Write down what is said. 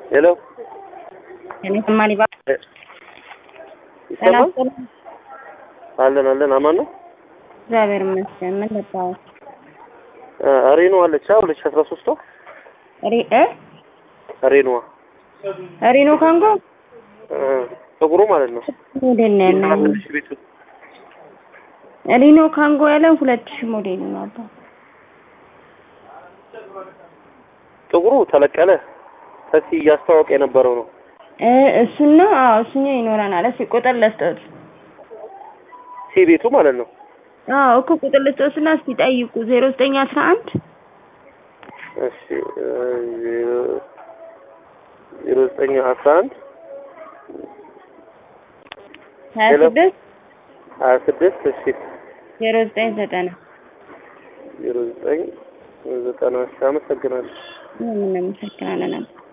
ሄሎ እኔ ሰማኒ ባ ይሰማል? አለን አለን። አማን ነው። እግዚአብሔር ይመስገን። ምን ልባው ሬኖ አለች ሁለት ሺህ አስራ ሶስቷ ሪ እ ሬኖዋ ሪኖ ካንጎ ጥቁሩ ማለት ነው። ሞዴል ነው ያለው። ትንሽ ቤቱ ሪኖ ካንጎ ያለው ሁለት ሺህ ሞዴል ነው አባ ጥቁሩ ተለቀለ ሰፊ እያስተዋወቀ የነበረው ነው። እ እሱን ነው። አዎ እሱኛው ይኖረናል። እስኪ ቁጥር ልስጠት። ሲ ቤቱ ማለት ነው። አዎ እኮ ቁጥር ልስጠትና እስኪ ጠይቁ። ዜሮ ዘጠኝ አስራ አንድ እሺ ዜሮ ዘጠኝ አስራ አንድ ሀያ ሄሎ። ስድስት ሀያ ስድስት እሺ ዜሮ ዘጠኝ ዘጠና ዜሮ ዘጠኝ ዘጠና እሺ አመሰግናለሁ። ምን እናመሰግናለን።